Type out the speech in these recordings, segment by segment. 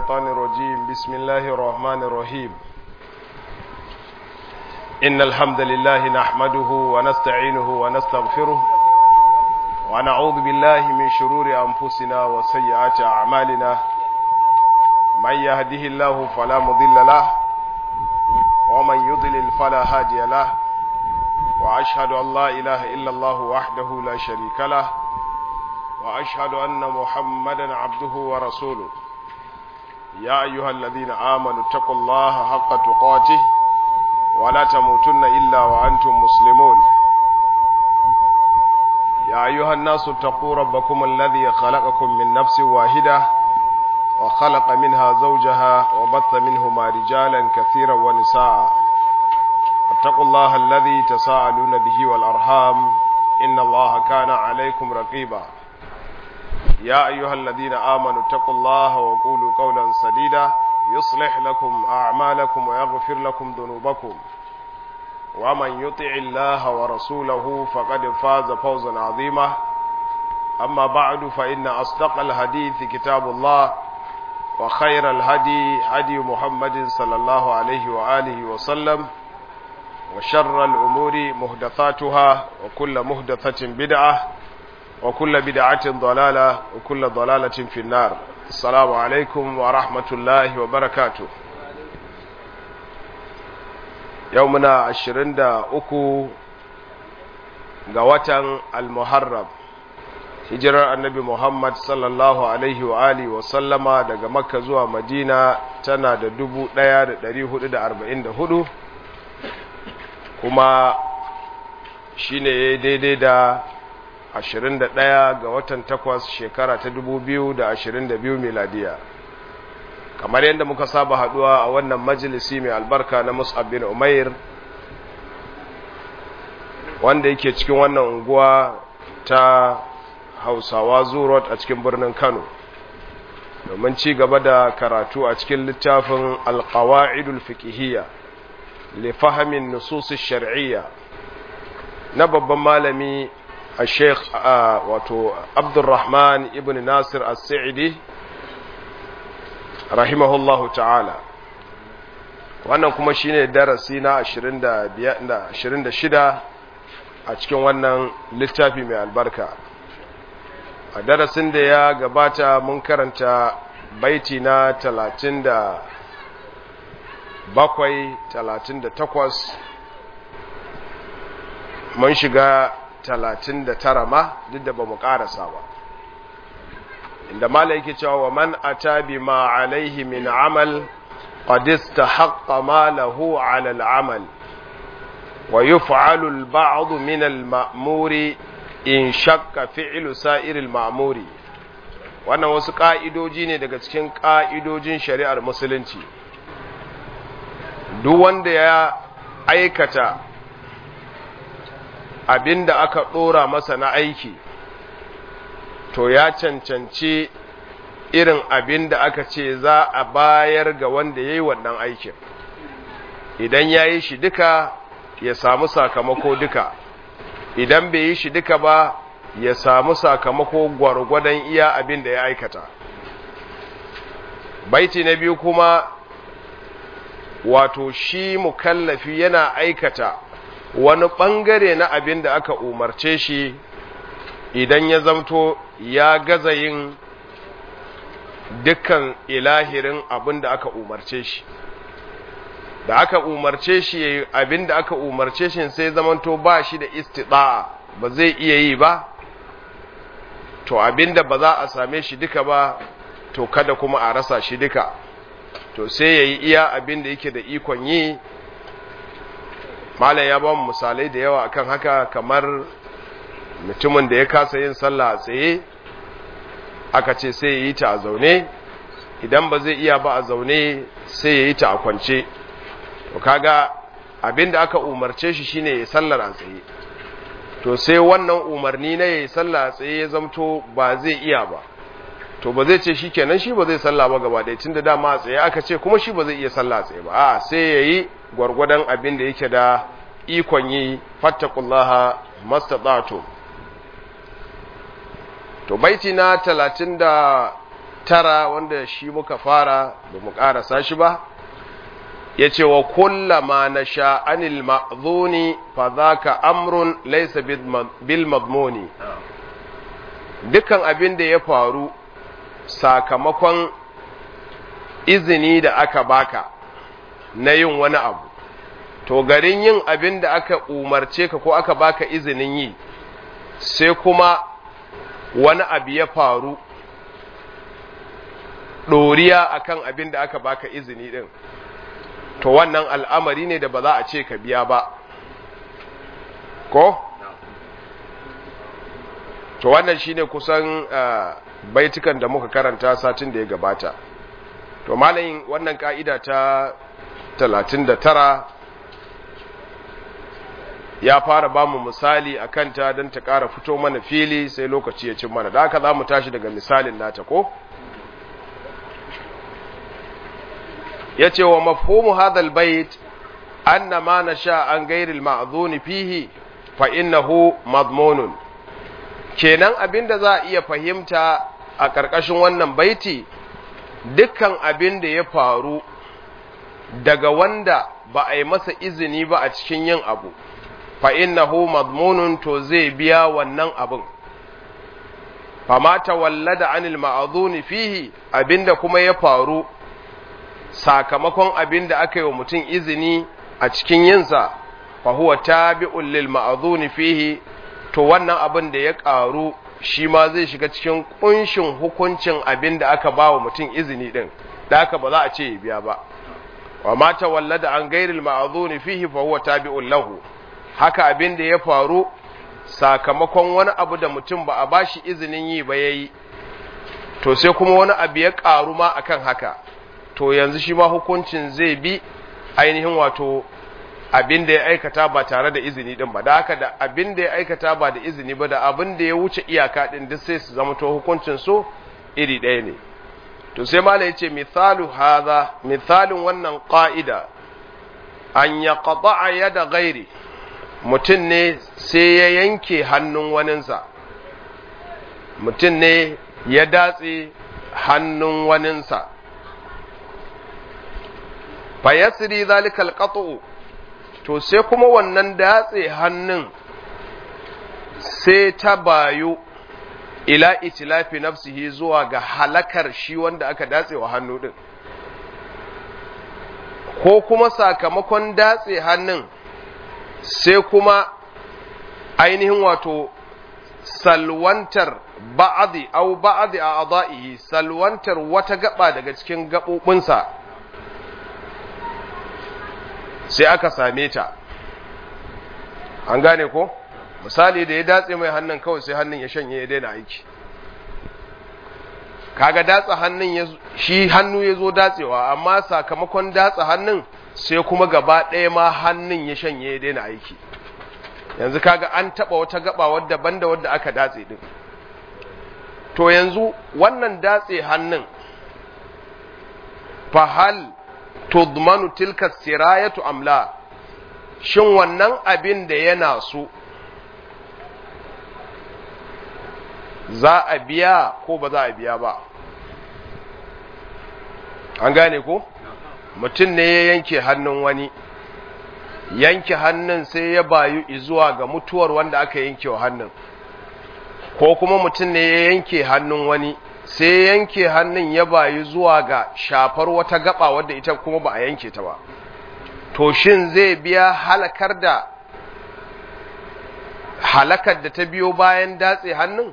الشيطان الرجيم بسم الله الرحمن الرحيم إن الحمد لله نحمده ونستعينه ونستغفره ونعوذ بالله من شرور أنفسنا وسيئات أعمالنا من يهده الله فلا مضل له ومن يضلل فلا هادي له وأشهد أن لا إله إلا الله وحده لا شريك له وأشهد أن محمدا عبده ورسوله يا أيها الذين آمنوا اتقوا الله حق تقاته ولا تموتن إلا وأنتم مسلمون يا أيها الناس اتقوا ربكم الذي خلقكم من نفس واحدة وخلق منها زوجها وبث منهما رجالا كثيرا ونساء اتقوا الله الذي تساءلون به والأرحام إن الله كان عليكم رقيبا يا أيها الذين آمنوا اتقوا الله وقولوا قولا سديدا يصلح لكم أعمالكم ويغفر لكم ذنوبكم ومن يطع الله ورسوله فقد فاز فوزا عظيما أما بعد فإن أصدق الحديث كتاب الله وخير الهدي هدي محمد صلى الله عليه وآله وسلم وشر الأمور مهدثاتها وكل مهدثة بدعة وكل بدعة ضلالة وكل ضلالة في النار السلام عليكم ورحمة الله وبركاته يومنا عشرين دا أكو غواتن المحرم hijirar annabi Muhammad sallallahu Alaihi wa alihi wa sallama daga makka zuwa madina tana da dubu ɗaya da ɗari hudu da arba'in da hudu kuma shi ne daidai da 21 ga watan 8 shekara ta 2022 miladiya kamar yadda muka saba haduwa a wannan majalisi mai albarka na Mus'ab bin Umair wanda yake cikin wannan unguwa ta Hausawa Zurot a cikin birnin Kano domin ci gaba da karatu a cikin littafin Al-Qawa'idul Fiqhiyya li fahmin nusus shar'iyya na babban malami الشيخ واتو عبد الرحمن ابن ناصر السعدي رحمه الله تعالى wannan kuma shine darasi na 26 a cikin wannan littafi mai albarka a darasin da ya gabata mun karanta baiti na 37 38 mun shiga talatin da tara ma duk da ba mu ƙarasa ba inda mala yake cewa wa man ata bi ma alaihi min amal qad istahaqqa ma lahu ala al-amal wa yuf'alu al-ba'd min al-ma'muri in shakka fi'lu sa'ir al-ma'muri wannan wasu ka'idoji ne daga cikin ka'idojin shari'ar musulunci duk wanda ya aikata abin da aka ɗora masa na aiki to ya cancanci irin abin da aka ce za a bayar ga wanda ya yi wannan aikin idan ya yi shi duka ya samu sakamako duka idan bai yi shi duka ba ya samu sakamako gwargwadon iya abin da ya aikata baiti na biyu kuma wato shi mukallafi yana aikata wani ɓangare na abin da aka umarce shi idan ya zamto ya gaza yin dukkan ilahirin abin da aka umarce shi da aka umarce shi abin da aka umarce shi sai zamanto ba shi da istida'a ba zai iya yi ba to abin da ba za a same shi duka ba to kada kuma a rasa shi duka to sai ya yi iya abin da yake da ikon yi malam ya ba mu misalai da yawa akan haka kamar mutumin da ya kasa yin sallah a tsaye aka ce sai ya yi ta a zaune idan ba zai iya ba a zaune sai ya yi ta a kwance to kaga abinda aka umarce shi shine ya sallar a tsaye to sai wannan umarni na ya yi sallah a tsaye ya zamto ba zai iya ba to ba zai ce shi kenan shi ba zai sallah ba gaba ɗaya tunda dama a tsaye aka ce kuma shi ba zai iya sallah a tsaye ba a sai ya yi gwargwadon abin da yake da ikon yi fattakullaha mastata'tu to baiti na talatin da tara wanda shi muka fara ba mu ƙarasa shi ba ya ce wa kullama na sha'anil ma'zuni fa za ka amrun laisa bil madmuni dukan abin da ya faru sakamakon izini da aka baka na yin wani abu to garin yin abin da aka umarce ka ko aka baka izinin yi sai kuma wani abu ya faru ɗoriya akan abin da aka baka izini ɗin to wannan al'amari ne da ba za a ce ka biya ba ko? to wannan shine kusan baitukan da muka karanta satin da ya gabata to malayin wannan ka'ida ta 39 ya fara ba mu misali a kanta don ta ƙara fito mana fili sai lokaci ya cin mana da haka za mu tashi daga misalin nata ko? ya ce wa mafhumu hadal bait anna ma nasha an gairil ma'zuni fihi fa innahu madmunun kenan abinda za a iya fahimta a ƙarƙashin wannan baiti dukkan abin da ya faru daga wanda ba a yi masa izini ba a cikin yin abu fa innahu madmunun to zai biya wannan abin fama tawallada anil ma'zuni fihi abinda kuma ya faru sakamakon abin da aka yi wa mutum izini a cikin yinsa fa huwa tabi'un lil ma'zuni fihi to wannan abin da ya ƙaru shi ma zai shiga cikin kunshin hukuncin abin da aka ba wa mutum izini din da aka ba za a ce ya biya ba wa ma tawallada an gairil ma'zuni fihi fa huwa tabi'un lahu haka abin da ya faru sakamakon wani abu da mutum ba a bashi izinin yi ba yayi to sai kuma wani abu ya ƙaru ma akan haka to yanzu shi ma hukuncin zai bi ainihin wato abin da ya aikata ba tare da izini din ba da haka da abin da ya aikata ba da izini ba da abin da ya wuce iyaka din duk sai su zama to hukuncin su iri ɗaya ne to sai malai yace misalu hadha misalin wannan qa'ida an yaqta'a yada ghairi mutum ne sai ya yanke hannun waninsa mutum ne ya datse hannun waninsa fayasiri zalikal qat'u to sai kuma wannan datse hannun sai ta bayu ila itilafi nafsihi zuwa ga halakar shi wanda aka datse wa hannu din ko kuma sakamakon datse hannun sai kuma ainihin wato salwantar ba'adi au ba'adi a adaihi salwantar wata gaba daga cikin gaɓoɓinsa sai aka same ta an gane ko misali da ya datse mai hannun kawai sai hannun ya shanye ya daina aiki kaga datsa hannun shi hannu ya zo datsewa amma sakamakon datsa hannun sai kuma gaba ɗaya ma hannun ya shanye ya daina aiki yanzu kaga an taɓa wata gaba wadda banda wadda aka datse din to yanzu wannan datse hannun fahal tudmanu tilka sirayatu amla shin wannan abin da yana so za a biya ko ba za a biya ba an gane ko mutum ne ya yanke hannun wani yanke hannun sai ya bayu zuwa ga mutuwar wanda aka yanke wa hannun ko kuma mutum ne ya yanke hannun wani sai yanke hannun ya bayu zuwa ga shafar wata gaba wadda ita kuma ba a yanke ta ba to shin zai biya halakar da halakar da ta biyo bayan datse hannun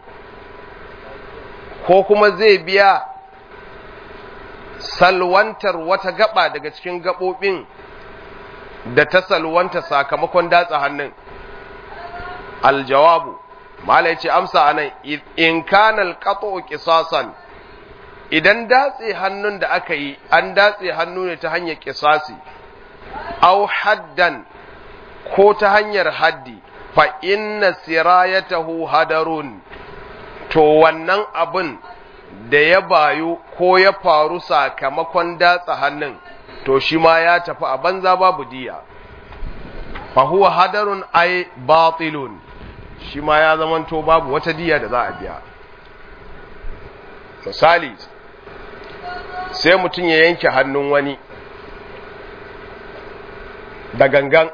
ko kuma zai biya salwantar wata gaba daga cikin gabobin da ta salwanta sakamakon datse hannun aljawabu mala ya ce amsa anan in kanal qat'u qisasan idan datse hannun da aka yi an datse hannu ne ta hanyar qisasi aw haddan ko ta hanyar haddi fa inna sirayatahu hadarun to wannan abin da ya bayu ko ya faru sakamakon datsa hannun to shi ma ya tafi a banza babu diya fa huwa hadarun ay batilun shi ma ya zamanto babu wata diya da za a biya misali sai mutum ya yanke hannun wani da gangan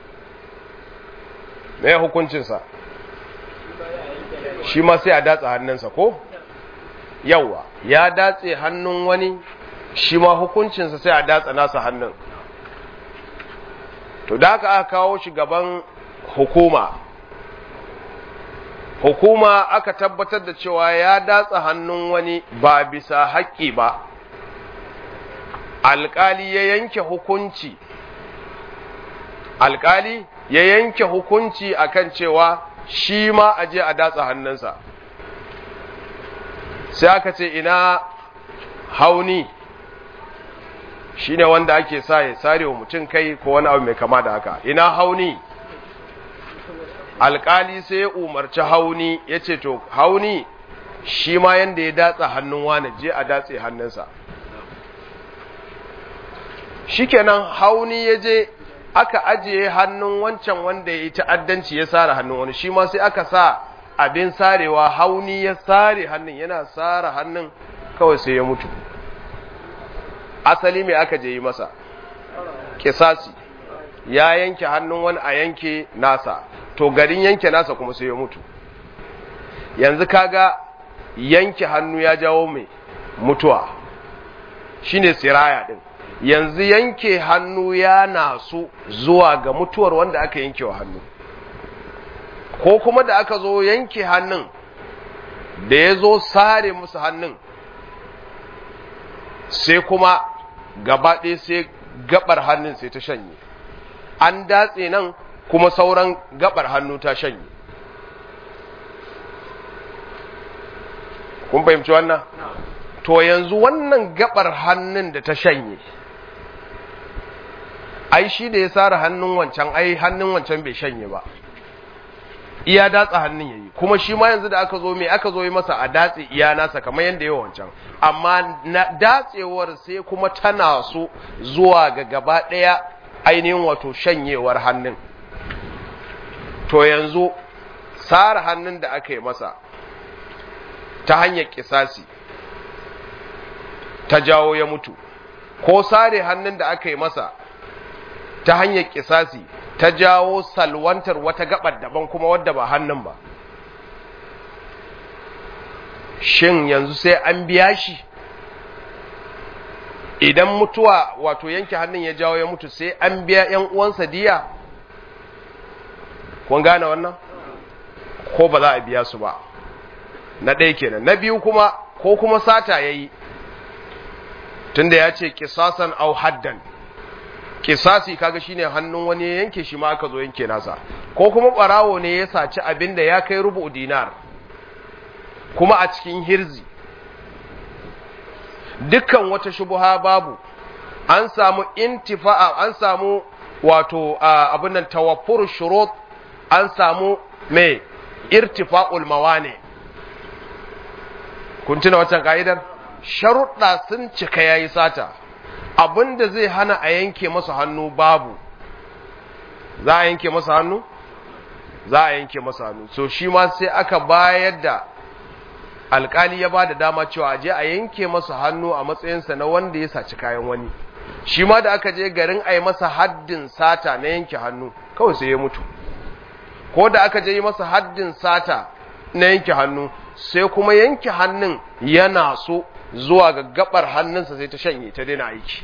mai hukuncinsa shi ma sai a datsa hannunsa ko yawa ya datse hannun wani shi ma hukuncinsa sai a datsa nasa hannun to da aka aka kawo shi gaban hukuma hukuma aka tabbatar da cewa ya datsa hannun wani ba bisa haƙƙi ba alƙali ya yanke hukunci alƙali ya yanke hukunci akan cewa shi ma a je a datsa hannunsa sai aka ce ina hauni shi ne wanda ake sa ya sare wa mutum kai ko wani abu mai kama da haka ina hauni alkali sai ya umarci hauni ya ce to hauni shi ma yanda ya datsa hannun wani je a datse hannunsa shikenan hauni ya je aka ajiye hannun wancan wanda ya yi ta'addanci ya sare hannun wani shi ma sai aka sa abin sarewa hauni ya sare hannun yana sare hannun kawai sai ya mutu asali mai aka je yi masa kisasi ya yanke hannun wani a yanke nasa to garin yanke nasa kuma sai ya mutu yanzu kaga yanke hannu ya jawo mai mutuwa shine siraya din yanzu yanke hannu ya nasu zuwa ga mutuwar wanda aka yanke wa hannu ko kuma da aka zo yanke hannun da ya zo sare musu hannun sai kuma gabaɗe sai gabar hannun sai ta shanye an datse nan kuma sauran gabar hannu ta shanye kun fahimci wannan to yanzu wannan gabar hannun da ta shanye ai shi da ya sare hannun wancan ai hannun wancan bai shanye ba iya datsa hannun yayi kuma shi ma yanzu da aka zo me aka zo yi masa a datse iya nasa kamar yanda yawa wancan amma na datsewar sai kuma tana so zuwa ga gaba daya ainihin wato shanyewar hannun to yanzu sare hannun da aka yi masa ta hanyar kisasi ta jawo ya mutu ko sare hannun da aka yi masa ta hanyar kisasi ta jawo salwantar wata gabar daban kuma wadda ba hannun ba shin yanzu sai an biya shi idan mutuwa wato yanke hannun ya jawo ya mutu sai an biya ‘yan uwansa diya kun gane wannan ko ba za a biya su ba na ɗaya kenan na biyu kuma ko kuma sata ya yi tunda ya ce kisasan au haddan kisasi kaga shine hannun wani ya yanke shi ma aka zo yanke nasa ko kuma barawo ne ya saci abin da ya kai rubu dinar kuma a cikin hirzi dukkan wata shubuha babu an samu intifa'a an samu wato abin nan tawaffur shurut an samu mai irtifa'ul mawani kun tuna wancan ka'idar sharuɗa sun cika yayi sata abin da zai hana a yanke masa hannu babu za a yanke masa hannu za a yanke masa hannu so shi ma sai aka bayar da alkali ya ba da dama cewa je a yanke masa hannu a matsayinsa na wanda ya saci kayan wani shi ma da aka je garin a yi masa haddin sata na yanke hannu kawai sai ya mutu ko da aka je yi masa haddin sata na yanke hannu sai kuma yanke hannun yana so zuwa ga gabar hannunsa sai ta shanye ta daina aiki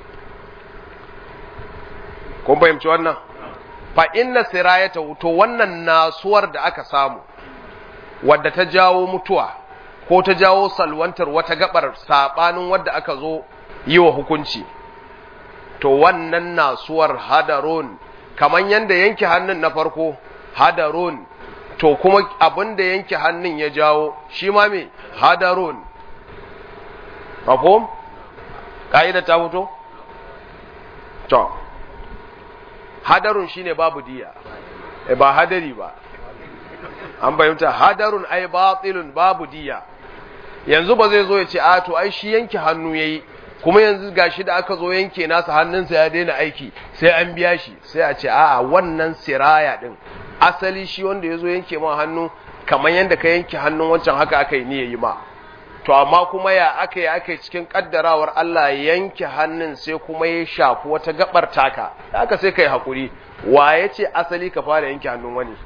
kun fahimci wannan fa inna sirayata to wannan nasuwar da aka samu wadda ta jawo mutuwa ko ta jawo salwantar wata gabar sabanin wadda aka zo yi wa hukunci to wannan nasuwar hadarun kaman yanda yanke hannun na farko hadarun to kuma abin da yanke hannun ya jawo shi ma me hadarun mafhum ka'ida ta fito to hadarun shine babu diya e ba hadari ba an bayyanta hadarun ai batilun babu diya yanzu ba zai zo ya ce a to ai shi yanke hannu yayi kuma yanzu gashi da aka zo yanke nasa hannunsa ya daina aiki sai an biya shi sai a ce a'a wannan siraya din asali shi wanda ya zo yanke ma hannu kamar yadda ka yanke hannun wancan haka aka yi ni yayi ma to amma kuma ya aka yi aka cikin kaddarawar Allah yanke hannun sai kuma ya shafi wata gabar taka haka sai kai hakuri wa ya ce asali ka fara yanke hannun wani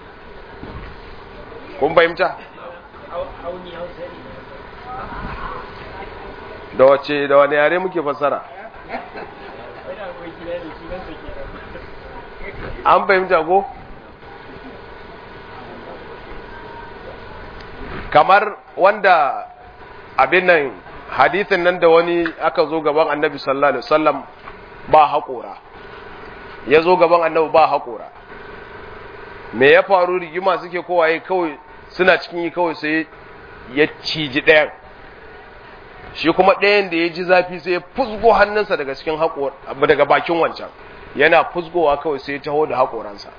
kun fahimta da wace da wani yare muke fassara an fahimta ko kamar wanda abin nan hadithin nan da wani aka zo gaban annabi sallallahu alaihi wasallam ba haƙora ya zo gaban annabi ba haƙora me ya faru rigima suke kowaye kawai suna cikin yi kawai sai ya ciji ɗayan shi kuma ɗayan da ya ji zafi sai ya fusgo hannunsa daga cikin haƙor daga bakin wancan yana fusgowa kawai sai ya taho da haƙoransa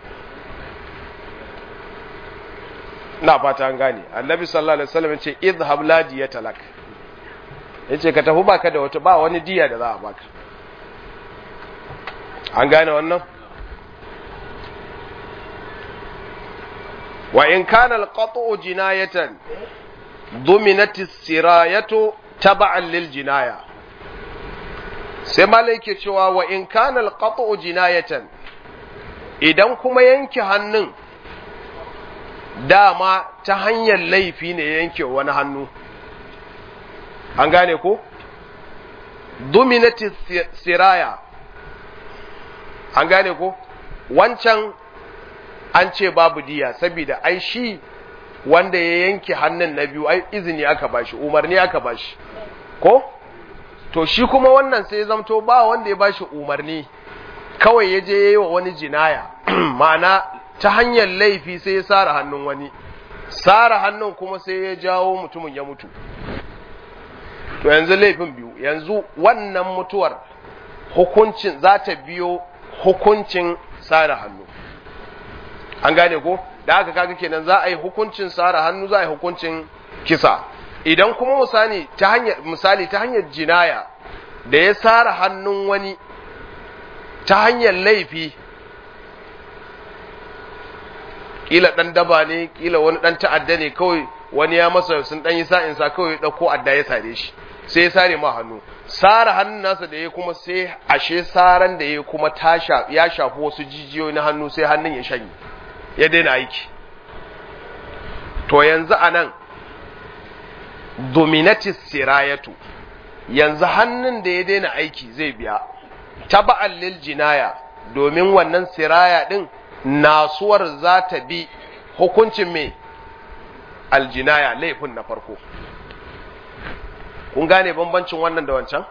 na fata an gane annabi sallallahu alaihi wasallam yace idhhab la diyata lak yace ka tafi baka da wata ba wani diya da za a baka an gane wannan wa in kana al-qat'u jinayatan dominat as-sirayatu tab'an lil jinaya sai malai ke cewa wa in kana al-qat'u jinayatan idan kuma yanke hannun dama ta hanyar laifi ne ya yanke wani hannu an gane ko dominati siraya an gane ko wancan an ce babu diya saboda ai shi wanda ya yanke hannun na biyu ai izini aka bashi umarni aka bashi ko to shi kuma wannan sai zamto ba wanda ya bashi umarni kawai ya je yayi wa wani jinaya ma'ana ta hanyar laifi sai ya sara hannun wani sara hannun kuma sai ya jawo mutumin ya mutu to yanzu laifin biyu yanzu wannan mutuwar hukuncin za ta biyo hukuncin sara hannu an gane ko da aka kaga kenan za a yi hukuncin sara hannu za a yi hukuncin kisa idan kuma misali ta hanyar misali ta hanyar jinaya da ya sara hannun wani ta hanyar laifi kila dan daba ne kila wani dan ta'adda ne kawai wani ya masa sun dan yi sa'in sa kawai dauko adda ya sare shi sai ya sare ma hannu sara hannun nasa da ya kuma sai ashe saran da ya kuma tasha ya shafi wasu jijiyoyi na hannu sai hannun ya shanye ya daina aiki to yanzu anan dominatis sirayatu yanzu hannun da ya daina aiki zai biya taba'an lil jinaya domin wannan siraya din nasuwar za ta bi hukuncin mai aljinaya laifin na farko kun gane bambancin wannan da wancan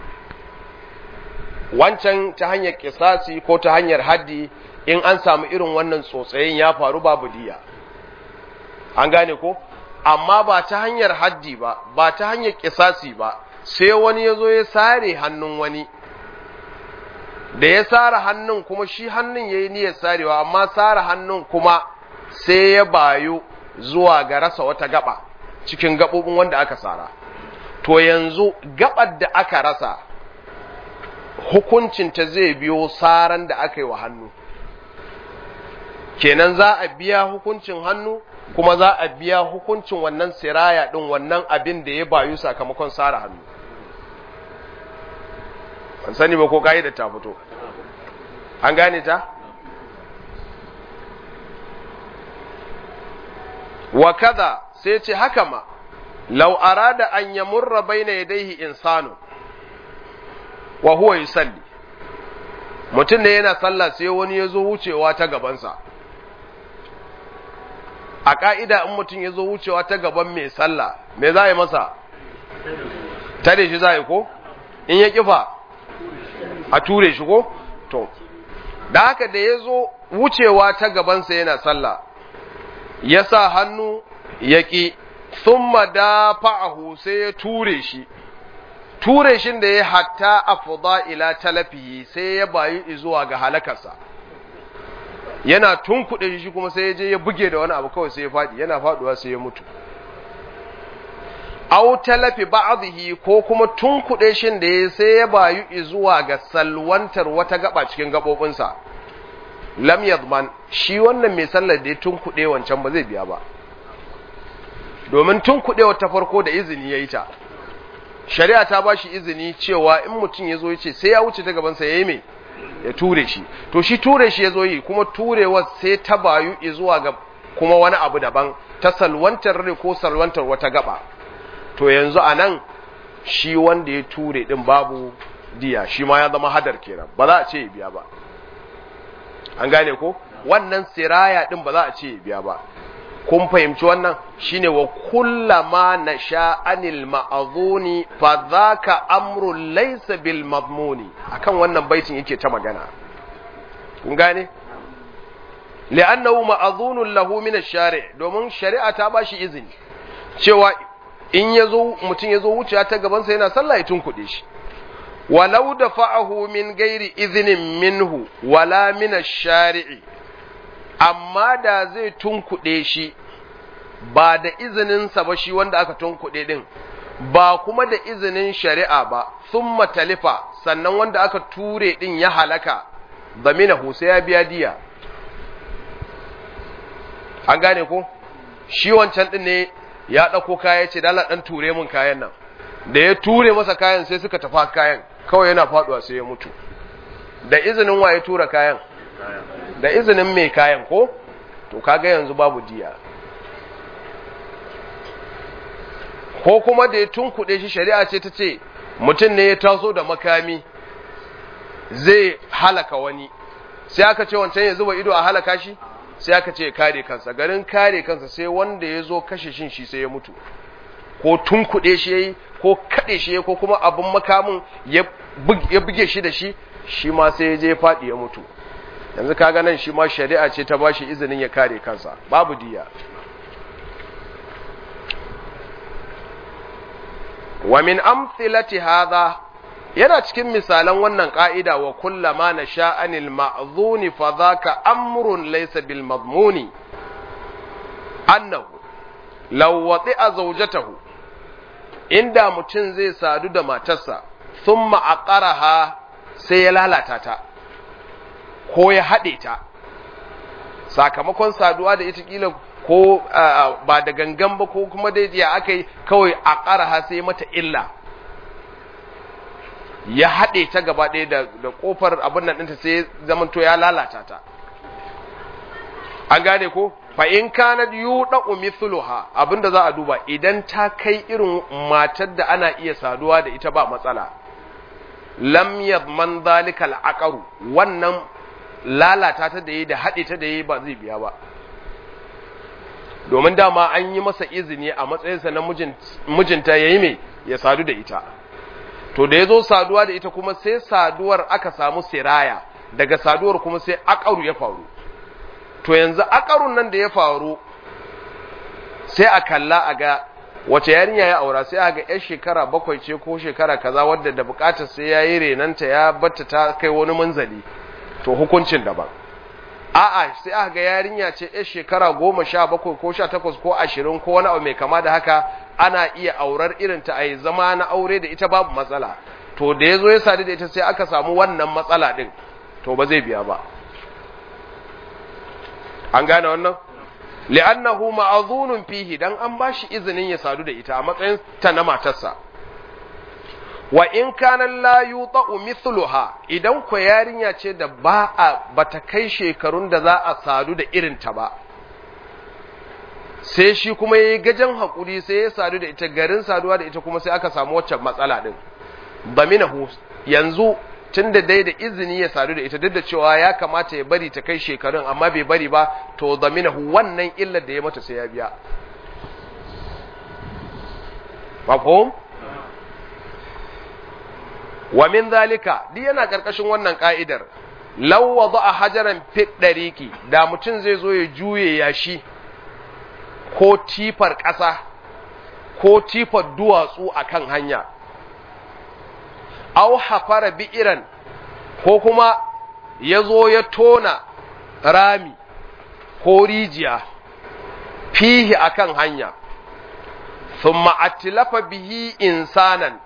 wancan ta hanyar kisasi ko ta hanyar haddi in an samu irin wannan tsotsayin ya faru babu diya an gane ko amma ba ta hanyar haddi ba ba ta hanyar kisasi ba sai wani ya zo ya sare hannun wani da ya sare hannun kuma shi hannun ya yi niyyar sarewa amma sare hannun kuma sai ya bayu zuwa ga rasa wata gaba cikin gaɓoɓin wanda aka sara to yanzu gabar da aka rasa hukuncinta zai biyo saran da aka yi wa hannu kenan za a biya hukuncin hannu kuma za a biya hukuncin wannan siraya ɗin wannan abin da ya bayu sakamakon sara hannu ban sani ba ko da ta fito an gane ta wa kaza sai ce haka ma law arada an yamurra baina yadayhi insanu wa huwa yusalli mutum ne yana sallah sai wani ya zo wucewa ta gabansa a ƙa'ida in mutum ya zo wucewa ta gaban mai sallah me za a yi masa tare shi za a yi ko in ya kifa a ture shi ko to da haka da ya zo wucewa ta gabansa yana sallah ya sa hannu ya ƙi thumma dafa'ahu sai ya ture shi ture shin da ya hatta afda ila talafihi sai ya bayu zuwa ga halakarsa yana tunkuɗe shi kuma sai ya je ya buge da wani abu kawai sai ya faɗi yana faɗuwa sai ya mutu aw talafi ba'dhihi ko kuma tunkuɗe shin da ya sai ya bayu zuwa ga salwantar wata gaba cikin gabobinsa lam yadman shi wannan mai sallar da ya tunkuɗe wancan ba zai biya ba domin tun kuɗewa ta farko da izini ya yi ta shari'a ta ba shi izini cewa in mutum ya zo ya ce sai ya wuce ta gabansa ya yi mai ya ture shi to shi ture shi ya zo yi kuma turewa sai ta bayu zuwa ga kuma wani abu daban ta salwantar rai ko salwantar wata gaba to yanzu a nan shi wanda ya ture din babu diya shi ma ya zama hadar kenan ba za a ce ya biya ba an gane ko wannan siraya din ba za a ce ya biya ba kun fahimci wannan shine wa kullama nasha anil ma'azuni fa dhaka amrun laysa bil madmuni akan wannan baitin yake ta magana kun gane li'annahu ma'azunun lahu min ash-shari' domin shari'a ta bashi izini cewa in yazo mutun yazo wuciya ta gaban sa yana sallah ya tunkuɗe shi walau dafa'ahu min gairi izinin minhu wala min ash-shari'i amma da zai tunkuɗe shi ba da izininsa ba shi wanda aka tunkuɗe ɗin ba kuma da izinin shari'a ba sun matalifa sannan wanda aka ture ɗin ya halaka zaminahu sai ya biya diya an gane ko shi wancan ɗin ne ya ɗauko kaya ce dala ɗan ture mun kayan nan da ya ture masa kayan sai suka tafa kayan kawai yana faɗuwa sai ya mutu da izinin wa ya tura kayan da izinin mai kayan ko to kaga yanzu babu diya ko kuma da ya tunkuɗe shi shari'a ce ta ce mutum ne ya taso da makami zai halaka wani sai aka ce wancan ya zuba ido a halaka shi sai aka ce kare kansa garin kare kansa sai wanda ya zo kashe shin shi sai ya mutu ko tunkuɗe shi ya yi ko kaɗe shi ya ko kuma abin makamin ya buge shi da shi shi ma sai ya je faɗi ya mutu yanzu kaga nan shi ma shari'a ce ta bashi izinin ya kare kansa babu diya wa min amthilati hadha yana cikin misalan wannan ka'ida wa kullama nasha anil ma'zuni fa dhaka amrun laysa bil madmuni annahu law wati'a zawjatahu inda mutum zai sadu da matarsa thumma aqaraha sai ya lalata ta ko ya haɗe ta sakamakon saduwa da ita kila ko ba da gangan ba ko kuma dai ya aka yi kawai a ƙara sai mata illa ya haɗe ta gaba ɗaya da ƙofar abin nan ɗinta sai zamanto ya lalata ta an gane ko fa in kana yuda umithluha abinda za a duba idan ta kai irin matar da ana iya saduwa da ita ba matsala lam yadman zalikal aqaru wannan lalata ta da yi da haɗe ta da yi ba zai biya ba domin dama an yi masa izini a matsayinsa na mijinta ya yi mai ya sadu da ita to da ya zo saduwa da ita kuma sai saduwar aka samu siraya daga saduwar kuma sai akaru ya faru to yanzu akarun nan da ya faru sai a kalla a ga wace yarinya ya aura sai a ga yar shekara bakwai ce ko shekara kaza wadda da bukatar sai ya yi renanta ya batta ta kai wani munzali to hukuncin daban a'a sai aka ga yarinya ce yar shekara goma sha bakwai ko sha takwas ko ashirin ko wani abu mai kama da haka ana iya aurar irin ta a yi zama na aure da ita babu matsala to da ya zo ya sadu da ita sai aka samu wannan matsala din to ba zai biya ba an gane wannan li'annahu ma'azunun fihi dan an bashi izinin ya sadu da ita a matsayin ta na matarsa wa in kana la yuta'u mithluha idan ko yarinya ce da ba a bata kai shekarun da za a sadu da irin ta ba sai shi kuma yayi gajan hakuri sai ya sadu da ita garin saduwa da ita kuma sai aka samu waccan matsala din baminahu yanzu tunda dai da izini ya sadu da ita duk da cewa ya kamata ya bari ta kai shekarun amma bai bari ba to zaminahu wannan illar da ya mata sai ya biya mafhum wa min zalika duk yana karkashin wannan ka'idar law wada'a hajaran fi dariki da mutum zai zo ya juye yashi ko tifar ƙasa ko tifar duwatsu akan hanya aw hafara bi'iran ko kuma ya zo ya tona rami ko rijiya fihi akan hanya thumma atilafa bihi insanan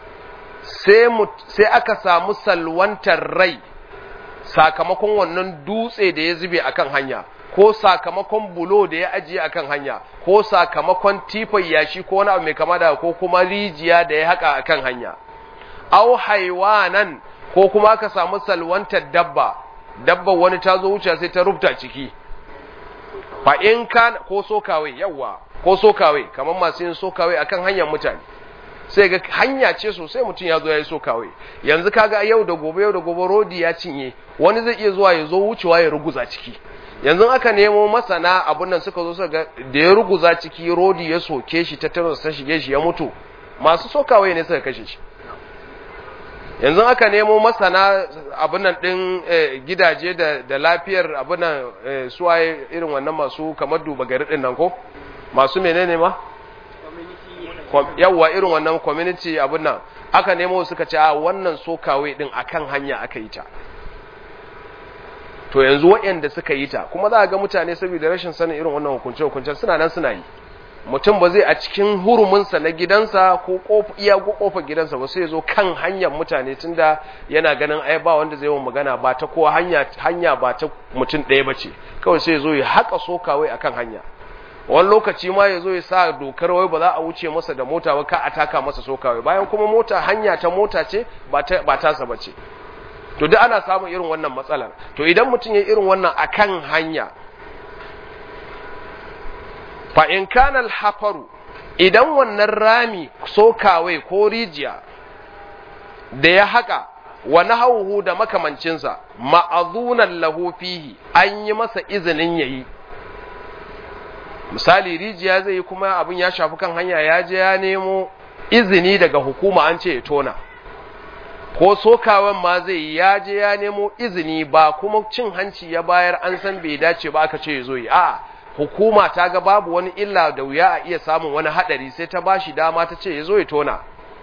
sai aka samu salwantar rai sakamakon wannan dutse da ya zube akan hanya ko sakamakon bulo da ya ajiye akan hanya ko sakamakon tifan yashi ko wani abu mai kama da ko kuma rijiya da ya haka akan hanya au haiwanan ko kuma ka samu salwantar dabba dabba wani ta zo wuce sai ta rubta ciki fa in kan ko sokawai yawa ko sokawai kamar masu yin sokawai akan hanyar mutane sai ga hanya ce sosai mutum ya zo ya yi sokawai yanzu kaga yau da gobe yau da gobe rodi ya cinye wani zai iya zuwa ya zo wucewa ya ruguza ciki yanzu aka nemo masana abun nan suka zo suka ga da ya ruguza ciki rodi ya soke shi tattaros ta shige shi ya mutu masu sokawai ne suka kashe shi yanzu aka nemo masana abin nan ɗin gidaje da lafiyar abin nan suwaye irin wannan masu kamar duba gari ɗin nan ko masu menene ma yawwa irin wannan community abin nan aka nemo suka ce a wannan sokawai ɗin akan hanya aka yi ta to yanzu waɗanda suka yi ta kuma za a ga mutane saboda rashin sanin irin wannan hukunce-hukuncen suna nan suna yi mutum ba zai a cikin huruminsa na gidansa ko iya kofar gidansa ba sai zo kan hanyar mutane tunda yana ganin ai ba wanda zai yi magana ba ta kowa hanya hanya ba ta mutum ɗaya ba ce kawai sai zo ya haƙa sokawai akan hanya wani lokaci ma ya zo ya sa dokar wai ba za a wuce masa da mota ba ka a taka masa sokawai bayan kuma mota hanya ta mota ce ba tasa ba ce to duk ana samun irin wannan matsalar to idan mutum ya irin wannan akan hanya fa in kana hafaru idan wannan rami sokawai ko rijiya da ya haka wa nahawhu da makamancinsa ma'azunan lahu fihi an yi masa izinin yayi misali rijiya zai yi kuma abin ya shafi kan hanya ya je ya nemo izini daga hukuma an ce ya tona ko sokawan ma zai yi ya je ya nemo izini ba kuma cin hanci ya bayar an san bai dace ba aka ce ya zo yi a hukuma ta ga babu wani illa da wuya a iya samun wani hadari sai ta bashi dama ta ce ya zo ya tona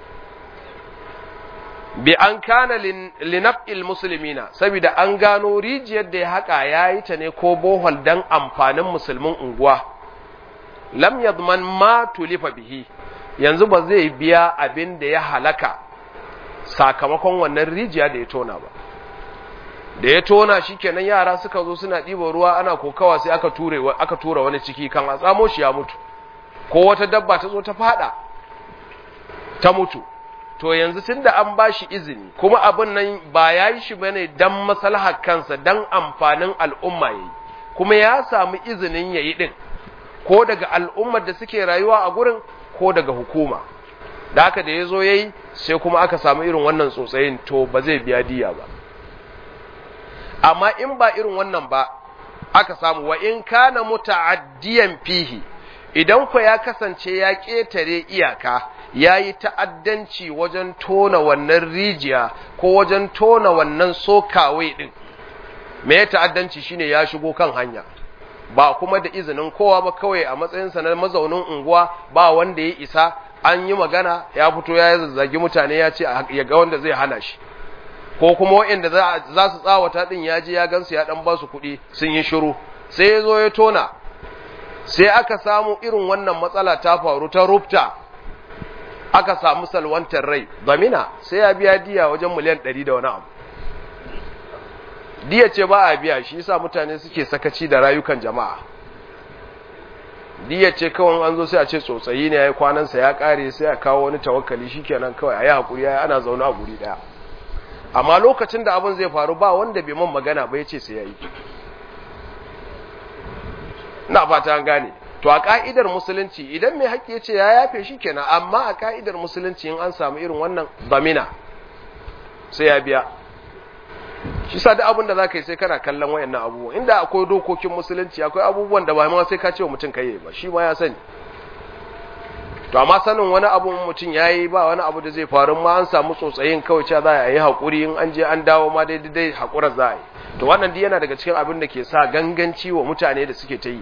bi an kana linaf'il musulmina saboda an gano rijiyar da ya haka ya yi ta ne ko bohol dan amfanin musulmin unguwa lam yadman ma tulifa bihi yanzu ba zai biya abin da ya halaka sakamakon wannan rijiya da ya tona ba da ya tona shi kenan yara suka zo suna ɗiba ruwa ana kokawa sai aka ture aka tura wani ciki kan a tsamo shi ya mutu ko wata dabba ta zo ta fada ta mutu to yanzu tunda an ba shi izini kuma abin nan ba ya yi shi bane dan maslahar kansa dan amfanin al'umma yayi kuma ya samu izinin yayi din ko daga al'ummar da suke rayuwa a gurin ko daga hukuma da haka da ya zo ya yi sai kuma aka samu irin wannan tsotsayin to ba zai biya diya ba amma in ba irin wannan ba aka samu wa in kana muta'addiyan fihi idan ku ya kasance ya ƙetare iyaka ya yi ta'addanci wajen tona wannan rijiya ko wajen tona wannan sokawai ɗin me ya ta'addanci shine ya shigo kan hanya ba kuma da izinin kowa ba kawai a matsayinsa na mazaunin unguwa ba wanda ya isa an yi magana ya fito ya zazzagi mutane ya ce ya ga wanda zai hana shi ko kuma waɗanda za su tsawata ɗin ya je ya gansu ya ɗan ba su kuɗi sun yi shiru sai ya zo ya tona sai aka samu irin wannan matsala ta faru ta rufta aka samu salwantar rai zamina sai ya biya diya wajen miliyan ɗari da wani abu diya ce ba a biya shi yasa mutane suke sakaci da rayukan jama'a diya ce kawai an zo sai a ce tsotsayi ne ya yi kwanansa ya ƙare sai a kawo wani tawakkali shikenan kawai a yi haƙuri ya ana zaune a guri ɗaya amma lokacin da abin zai faru ba wanda bai man magana ba ya ce sai ya yi na fata an gane to a ka'idar musulunci idan mai haƙƙi ya ce ya yafe shi kenan amma a ka'idar musulunci in an samu irin wannan zamina sai ya biya shi sa duk abin da za ka yi sai kana kallon wayannan abubuwan inda akwai dokokin musulunci akwai abubuwan da ba ma sai ka ce wa mutum kai ba shi ma ya sani to amma sanin wani abu mutum ya yi ba wani abu da zai faru ma an samu tsotsayin kawai cewa za a yi haƙuri in an je an dawo ma daidai dai haƙurar za a yi to wannan duk yana daga cikin abin da ke sa ganganci wa mutane da suke ta yi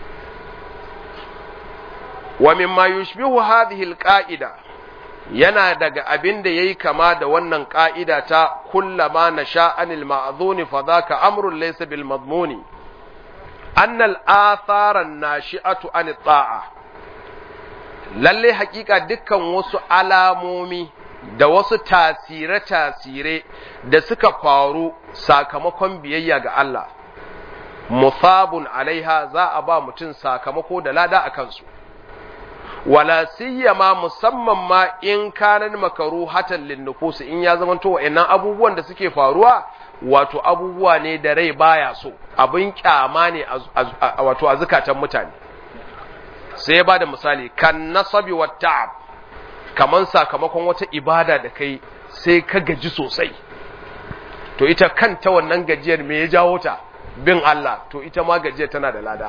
wa mimma yushbihu hadhihi alqa'ida yana daga abin da yayi kama da wannan ka'ida ta kullama nasha anil ma'dhun fa dhaka amrun laysa bil madmuni anna al athara an-nashi'atu an ta'a lalle hakika dukkan wasu alamomi da wasu tasire-tasire da suka faru sakamakon biyayya ga Allah musabun alaiha za a ba mutum sakamako da lada a kansu wala siyama musamman ma in kanan makaru hatan linnufus in ya zama to wa'annan abubuwan da suke faruwa wato abubuwa ne da rai baya so abin kyama ne wato a zukatan mutane sai ya bada misali kan nasabi wa ta'ab kaman sakamakon wata ibada da kai sai ka gaji sosai to ita kanta wannan gajiyar me ya jawo ta bin Allah to ita ma gajiyar tana da lada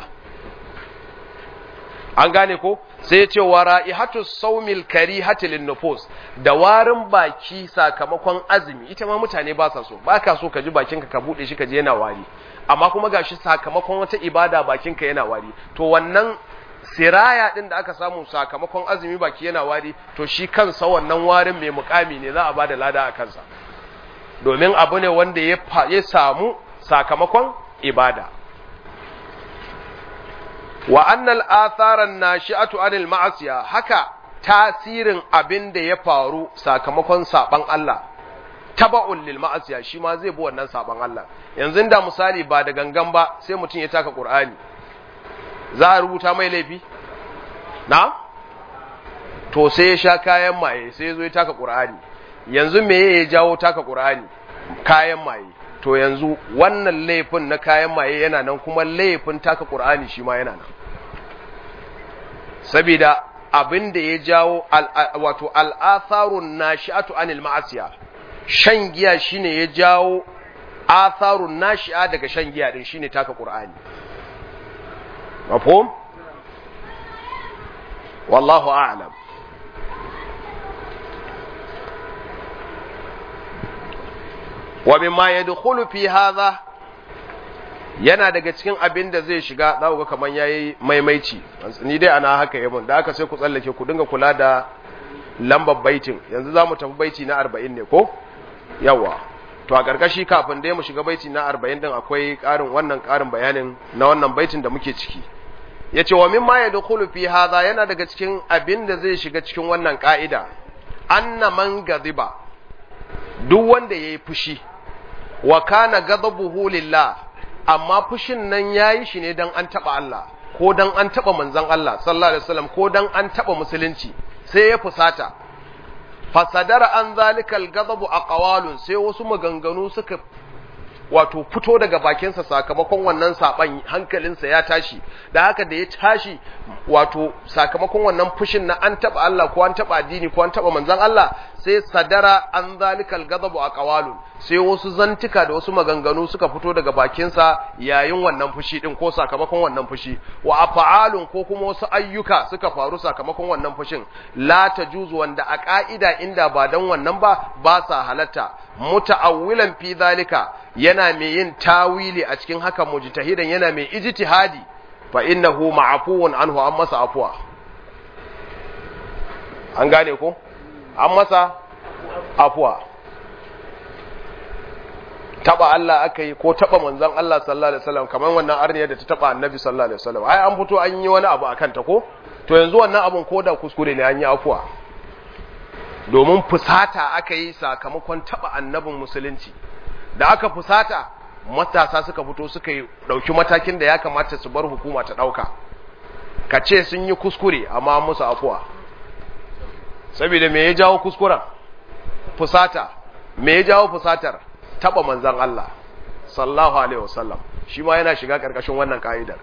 an gane ko sai ya ce wa ra'ihatu saumil karihati lin nufus da warin baki sakamakon azumi ita ma mutane ba sa so baka so ka ji bakinka ka bude shi ka je yana wari amma kuma gashi sakamakon wata ibada bakinka yana wari to wannan siraya din da aka samu sakamakon azumi baki yana wari to shi kansa wannan warin mai mukami ne za a bada lada a kansa domin abu ne wanda ya samu sakamakon ibada wa annal atharan nashi'atu anil ma'asiya haka tasirin abin da ya faru sakamakon saban Allah taba'un lil ma'asiya shi ma zai bi wannan saban Allah yanzu da misali ba da gangan ba sai mutum ya taka Qur'ani za a rubuta mai laifi na to sai ya sha kayan maye sai ya zo ya taka Qur'ani yanzu me ya jawo taka Qur'ani kayan maye to yanzu wannan laifin na kayan maye yana nan kuma laifin taka Qur'ani shi ma yana nan saboda abin da ya jawo wato al'atharun nashi'atu anil ma'asiya shan giya shine ya jawo atharun nashi'a daga shan giya din shine taka Qur'ani mafhum wallahu a'lam wa mimma yadkhulu fi hadha yana daga cikin abin da zai shiga za ku ga kaman yayi maimaici ni dai ana haka yabon da aka sai ku tsallake ku dinga kula da lambar baitin yanzu za mu tafi baiti na 40 ne ko yawa to a karkashi kafin dai mu shiga baiti na 40 din akwai karin wannan karin bayanin na wannan baitin da muke ciki yace wa mimma yadkhulu fi hadha yana daga cikin abin da zai shiga cikin wannan ka'ida anna man gadiba duk wanda yayi fushi wa kana ghadabuhu lillah amma fushin nan yayi shi ne dan an taba Allah ko dan an taba manzon Allah sallallahu alaihi wasallam ko dan an taba musulunci sai ya fusata fasadara an zalikal ghadabu aqwalun sai wasu maganganu suka wato fito daga bakinsa sakamakon wannan saban hankalinsa ya tashi da haka da ya tashi wato sakamakon wannan fushin na an taba Allah ko an taba addini ko an taba manzon Allah sai sadara an zalikal ghadabu aqwalun sai wasu zantuka da wasu maganganu suka fito daga bakinsa yayin wannan fushi din ko sakamakon wannan fushi wa af'alun ko kuma wasu ayyuka suka faru sakamakon wannan fushin la tajuzu wanda a ka'ida inda ba dan wannan ba ba sa halatta muta'awwilan fi zalika yana mai yin tawili a cikin haka mujtahidan yana mai ijtihadi fa innahu ma'fuun anhu an masa afwa an gane ko an masa afwa taba Allah aka yi ko taba manzon Allah sallallahu alaihi wasallam kamar wannan arniyar da ta taba annabi sallallahu alaihi wasallam ai an fito an yi wani abu akan ta ko to yanzu wannan abun ko da kuskure ne an yi afwa domin fusata aka yi sakamakon taba annabin musulunci da aka fusata matasa suka fito suka yi dauki matakin da ya kamata su bar hukuma ta dauka ka ce sun yi kuskure amma musu afuwa saboda me ya jawo kuskuren fusata me ya jawo fusatar taba manzan Allah sallallahu alaihi wasallam shi ma yana shiga karkashin wannan ka'idar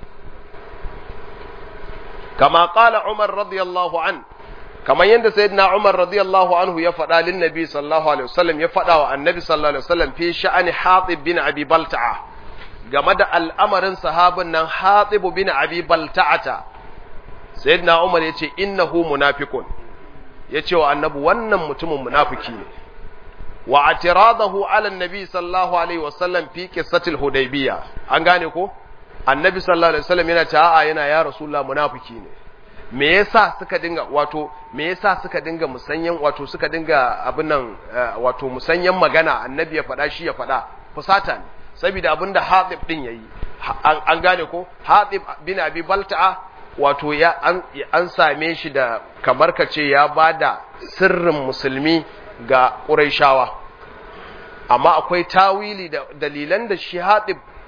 kama qala Umar radiyallahu an kamar yadda sayyidina Umar radiyallahu anhu ya faɗa lin nabi sallallahu alaihi wasallam ya faɗa wa annabi sallallahu alaihi wasallam fi sha'ani Hatib bin Abi Balta'a game da al'amarin sahabin nan Hatib bin Abi Balta'ata sayyidina Umar yace innahu munafiqun yace wa annabi wannan mutumin munafiki ne wa atiradahu ala annabi sallallahu alaihi wasallam fi qissatil hudaybiyah an gane ko annabi sallallahu alaihi wasallam yana cewa yana ya rasulullah munafiki ne me yasa suka dinga wato me yasa suka dinga musanyan wato suka dinga abin nan wato musanyan magana annabi ya faɗa shi ya faɗa fusata ne saboda abinda Hatib din yayi an gane ko Hatib bin Abi Balta'a wato ya an, an same shi da kamar kace ya bada sirrin musulmi ga Qurayshawa amma akwai tawili da dalilan da shi Hatib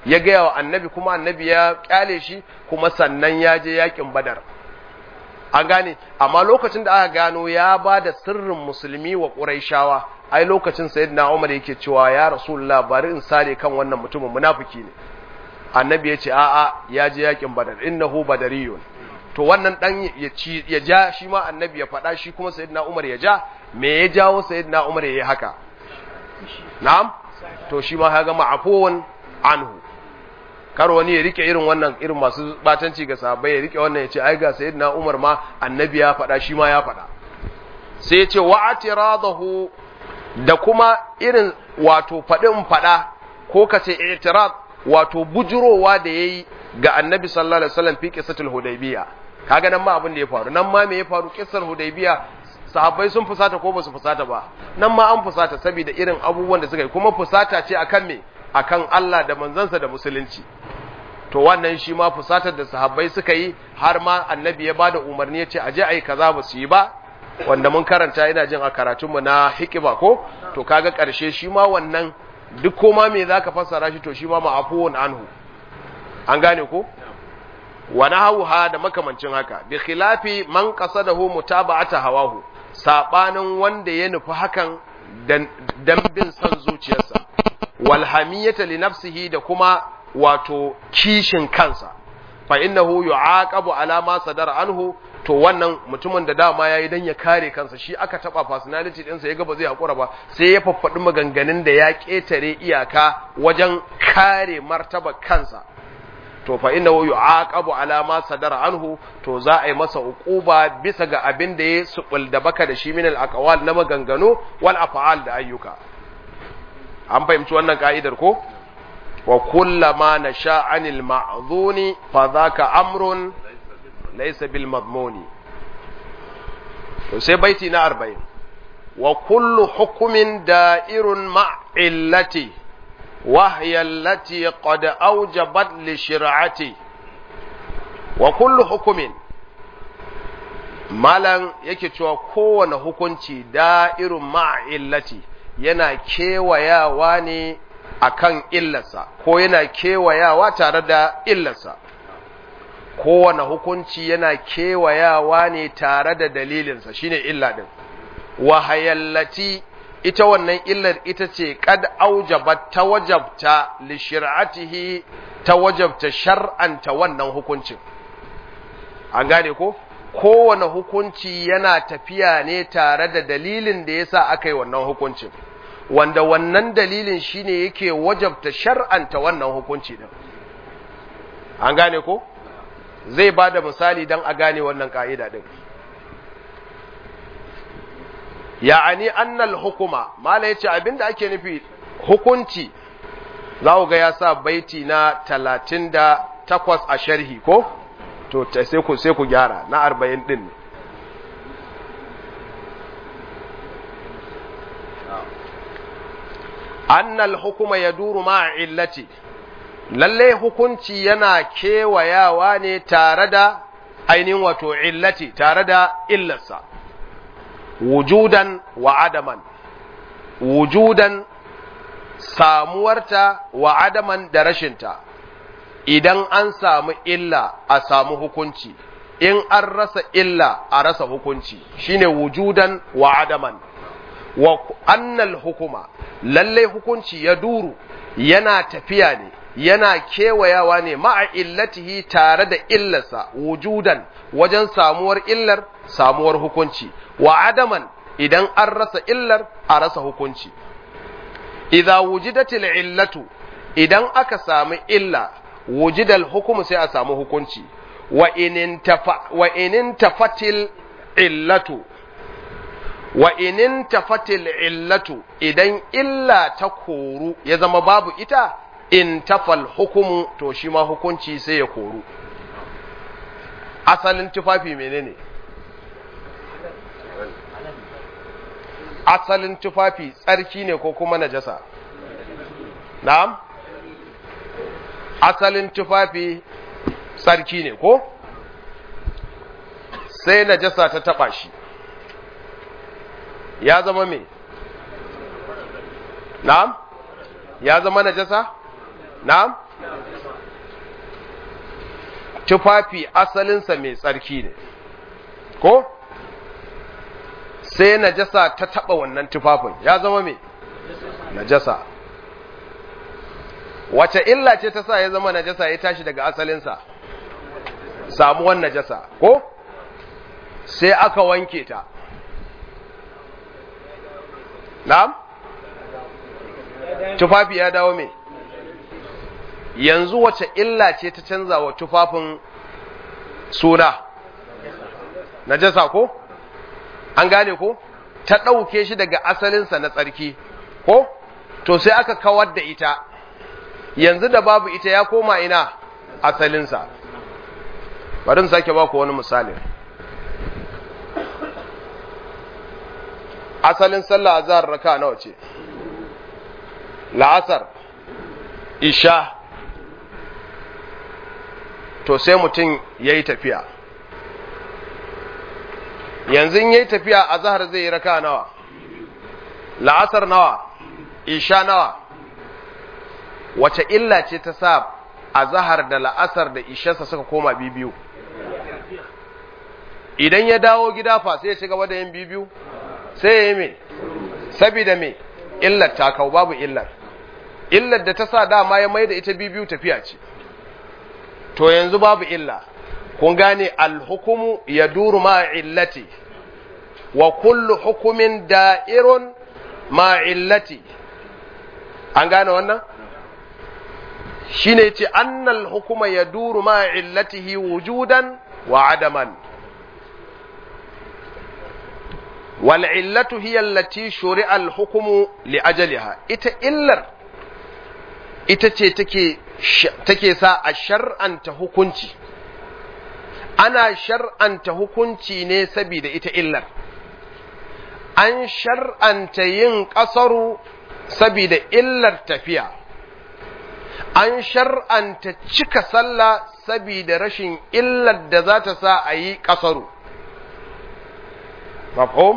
ya gaya wa annabi kuma annabi ya kyale shi kuma sannan ya je yakin badar an gane amma lokacin da aka gano ya ba da sirrin musulmi wa ƙuraishawa ai lokacin sayyidina umar yake cewa ya rasulullah bari in sare kan wannan mutumin munafiki ne annabi ya ce a'a ya je yakin badar innahu badariyun to wannan dan ya ci ya ja shi ma annabi ya faɗa shi kuma sayyidina umar ya ja me ya jawo sayyidina umar ya yi haka na'am to shi ma kaga ma'afuwan anhu kar wani ya rike irin wannan irin masu batanci ga sahabbai ya rike wannan ya ce ai ga sayyidina Umar ma annabi ya faɗa shi ma ya faɗa sai ya ce wa atiradahu da kuma irin wato faɗin faɗa ko ka ce i'tirad wato bujurowa da yayi ga annabi sallallahu alaihi wasallam fi qissatul hudaybiya kaga nan ma abin da ya faru nan ma me ya faru qissar hudaybiya sahabbai sun fusata ko ba su fusata ba nan ma an fusata saboda irin abubuwan da suka yi kuma fusata ce akan me akan Allah da manzansa da musulunci to wannan shi ma fusatar da sahabbai suka yi har ma annabi ya bada umarni ya ce aje ayi kaza ba su yi ba wanda mun karanta ina jin a karatunmu na hikiba ko to kaga karshe shi ma wannan duk koma me zaka fassara shi to shi ma ma'afuwun anhu an gane ko wa nahawha da makamancin haka bi khilafi man qasadahu mutaba'ata hawahu sabanin wanda ya nufi hakan dan bin san zuciyarsa walhamiyata li nafsihi da kuma wato kishin kansa fa innahu yu'aqabu ala ma sadara anhu to wannan mutumin da dama yayi dan ya kare kansa shi aka taba personality din sa yaga ba zai hakura ba sai ya faffadi maganganun da ya ketare iyaka wajen kare martaba kansa to fa innahu yu'aqabu ala ma sadara anhu to za a yi masa uquba bisa ga abin da ya subul da baka da shi min al aqwal na maganganu wal af'al da ayyuka an fahimci wannan ka'idar ko wa kullama nasha anil ma'zuni fa dhaka amrun laysa bil madmuni to sai baiti na 40 wa kullu hukmin da'irun ma'illati wa hiya allati qad awjabat li shir'ati wa kullu hukmin malan yake cewa kowane hukunci da'irun ma'illati yana kewayawa ne akan illarsa ko yana kewayawa tare da illarsa kowane hukunci yana kewayawa ne tare da dalilinsa shine illa din wahayallati ita wannan illar ita ce kad aujabat ta wajabta li shir'atihi ta wajabta shar'anta wannan hukuncin an gane ko kowane hukunci yana tafiya ne tare da dalilin da yasa aka yi wannan hukuncin wanda wannan dalilin shine yake wajabta shar'anta wannan hukunci din an gane ko zai ba da misali don a gane wannan ka'ida din ya'ani annal hukuma mala yace abinda ake nufi hukunci za ku ga ya sa baiti na talatin da takwas a sharhi ko to sai ku sai ku gyara na arba'in din ne annal hukuma ya duru ma illati lalle hukunci yana kewayawa ne tare da ainihin wato illati tare da illarsa wujudan wa adaman wujudan samuwarta wa adaman da rashinta idan an samu illa a samu hukunci in an rasa illa a rasa hukunci shine wujudan wa adaman wa annal hukuma lalle hukunci ya duru yana tafiya ne yana kewayawa ne ma'a illatihi tare da illarsa wujudan wajen samuwar illar samuwar hukunci wa adaman idan an rasa illar a rasa hukunci idza wujidatil illatu idan aka samu illa wujidal hukumu sai a samu hukunci wa inin tafa wa inin tafatil illatu wa inin tafatil illatu idan illa ta koru ya zama babu ita in tafal hukumu to shi ma hukunci sai ya koru asalin tufafi menene asalin tufafi tsarki ne ko kuma najasa na'am asalin tufafi tsarki ne ko sai najasa ta taba shi ya zama me na'am ya zama najasa na'am tufafi asalinsa mai tsarki ne ko sai najasa ta taba wannan tufafin ya zama mai najasa wace illa ce ta sa ya zama najasa ya tashi daga asalinsa samuwan najasa ko sai aka wanke ta na'am tufafi ya dawo mai yanzu wace illa ce ta canza wa tufafin suna najasa ko an gane ko ta ɗauke shi daga asalinsa na tsarki ko to sai aka kawar da ita yanzu da babu ita ya koma ina asalinsa bari in sake ba ku wani misali asalin sallah azhar raka nawa ce la'asar isha to sai mutum ya yi tafiya yanzu ya yi tafiya a zahar zai yi raka nawa la'asar nawa isha nawa wace illa ce ta sa a zahar da la'asar da isharsa suka koma biyu idan ya dawo gida fa sai ya ci gaba da yin biyu sai ya yi me sabida me illar ta kau babu illar illar da ta sa dama ya mai da ita biyu tafiya ce to yanzu babu illa kun gane alhukumu ya duru ma illati wa kullu hukumin da'irun ma illati an gane wannan shine ce annal hukuma ya duru ma illatihi wujudan wa adaman wal illatu hiya allati shuri'a al hukmu li ajaliha ita illar ita ce take take sa a shar'anta hukunci ana shar'anta hukunci ne saboda ita illar an shar'anta yin ƙasaru saboda illar tafiya an shar'anta cika sallah saboda rashin illar da za ta sa a yi ƙasaru mafhum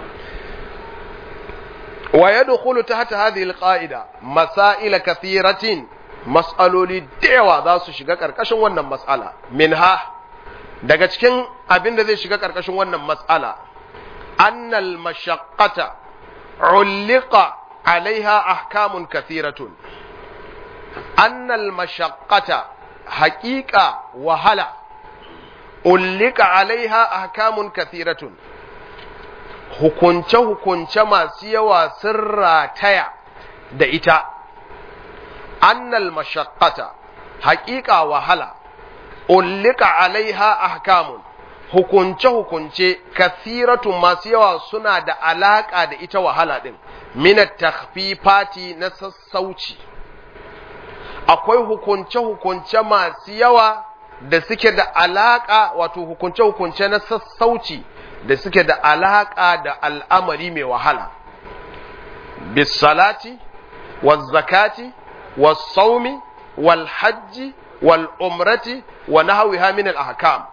wa yadkhulu tahta hadhihi alqa'ida masail kathiratin mas'aloli da yawa za su shiga ƙarƙashin wannan mas'ala minha daga cikin abin da zai shiga ƙarƙashin wannan mas'ala annal mashaqqata ulliqa alaiha ahkamun kathiratun annal mashaqqata haqiqa wahala ulliqa alaiha ahkamun kathiratun hukunce hukunce masu yawa sun rataya da ita annal mashaqqata haqiqa wahala ullika alaiha ahkamun hukunce-hukunce kathiratun masu yawa suna da alaƙa da ita wahala ɗin minat takhfifati na sassauci akwai hukunce-hukunce masu yawa da suke da alaƙa wato hukunce-hukunce na sassauci da suke da alaƙa da al'amari mai wahala bisalati wa zakati wa saumi wal hajji wal umrati wa nahwiha min al ahkam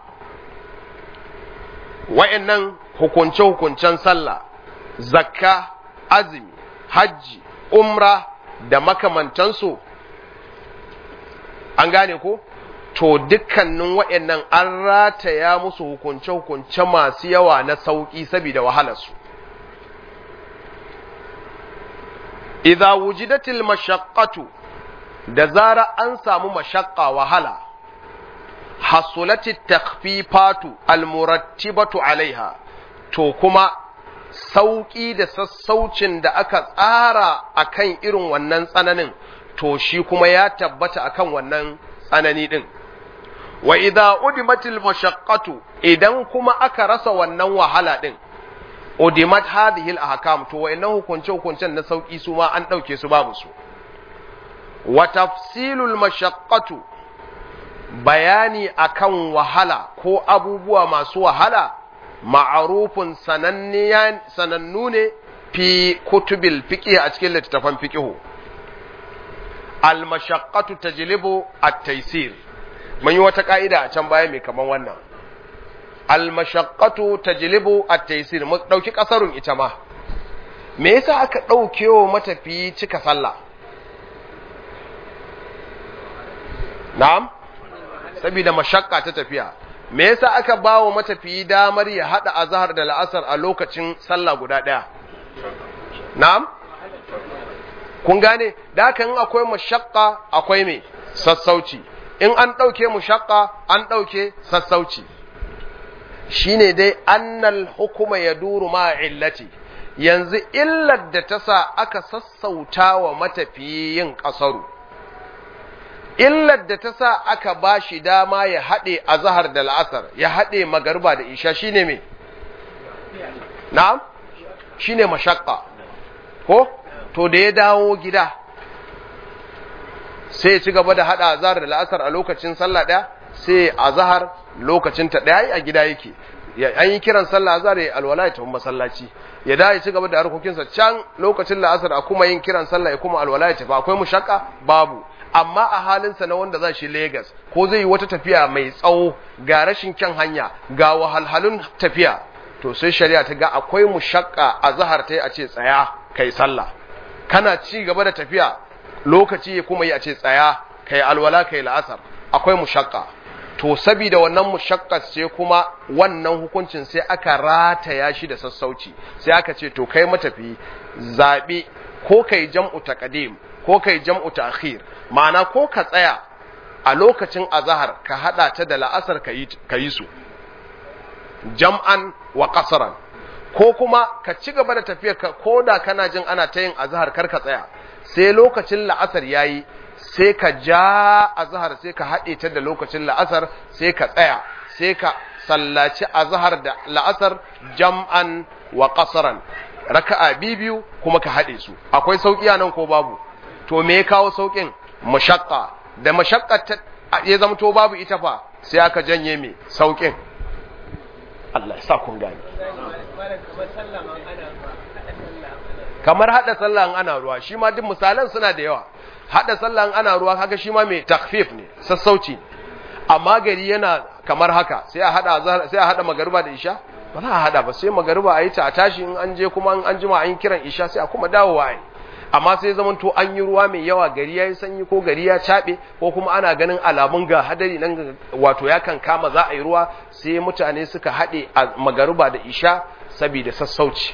wa'annan hukunce hukuncen sallah zakka azumi hajji umra da makamantansu an gane ko to dukkanin wa'annan an rataya musu hukunce hukunce masu yawa na sauki saboda wahalarsu idza wujidatil mashaqqatu da zara an samu mashaqqa wahala hasulati takfifatu almurattibatu alaiha to kuma sauƙi da sassaucin da aka tsara akan irin wannan tsananin to shi kuma ya tabbata akan wannan tsanani din wa idza udimatil mashaqqatu idan kuma aka rasa wannan wahala din udimat hadhihi al-ahkam to wayannan hukunce hukuncen na sauki su ma an dauke su babu su wa tafsilul mashaqqatu bayani akan wahala ko abubuwa masu wahala ma'arufun sanannu ne fi kutubil fiqh a cikin littattafan fiqh al mashaqqatu tajlibu at-taysir mun yi wata ka'ida a can baya mai kaman wannan al mashaqqatu tajlibu at-taysir mu dauki kasarun ita ma me yasa aka daukewa matafiyi cika sallah na'am saboda mashakka ta tafiya me yasa aka bawo matafiyi damar ya hada azhar da la'asar a lokacin sallah guda daya na'am kun gane da haka in akwai mashakka akwai me sassauci in an dauke mushakka an dauke sassauci shine dai annal hukuma yaduru ma illati yanzu illar da ta sa aka sassauta wa matafiyin ƙasaru, illar da ta sa aka ba shi dama ya haɗe a zahar da la'asar, ya haɗe magarba da isha shi ne me? Na'am? Shi ne mashakka, ko? To da ya dawo gida, sai ya ci gaba da haɗa a zahar da la'asar a lokacin sallah ɗaya, sai a zahar lokacin ta ɗaya a gida yake. an yi kiran sallah azhar ya alwala ya tafi masallaci ya da ya ci gaba da harkokinsa can lokacin la'asar a kuma yin kiran sallah ya kuma alwala ya tafi akwai mushakka babu amma a halinsa na wanda za shi Legas ko zai yi wata tafiya mai tsawo ga rashin kyan hanya ga wahalhalun tafiya to sai shari'a ta ga akwai mushakka a zahar ta yi a ce tsaya kai sallah kana ci gaba da tafiya lokaci ya kuma yi a ce tsaya kai alwala kai la'asar akwai mushakka to sabida wannan mushakkas ce kuma wannan hukuncin sai aka rataya shi da sassauci sai aka ce to kai matafi zabi ko kai jam'u taqdim ko kai jam'u ta'khir ma'ana ko ka tsaya a lokacin azhar ka hada ta da la'asar ka yi su jam'an wa qasran ko kuma ka ci gaba da tafiyar ka koda kana jin ana ta yin azhar kar ka tsaya sai lokacin la'asar yayi sai ka ja azhar sai ka haɗe ta da lokacin la'asar sai ka tsaya sai ka sallaci azhar da la'asar jam'an wa qasran raka'a biyu kuma ka haɗe su akwai sauki nan ko babu to me ya kawo saukin mashaqqa da mashaqqa ya zama to babu ita fa sai aka janye me saukin Allah ya sa kun gane kamar hada sallah ana ruwa shi ma duk misalan suna da yawa hada sallah ana ruwa kaga shi ma mai takfif ne sassauci amma gari yana kamar haka sai a hada sai a hada magariba da isha ba za a hada ba sai magariba a yi ta a tashi in an je kuma an jima an kiran isha sai a kuma dawowa ai amma sai zaman to an yi ruwa mai yawa gari yayi sanyi ko gari ya cabe ko kuma ana ganin alamun ga hadari nan wato ya kan kama za a yi ruwa sai mutane suka hade a magariba da isha saboda sassauci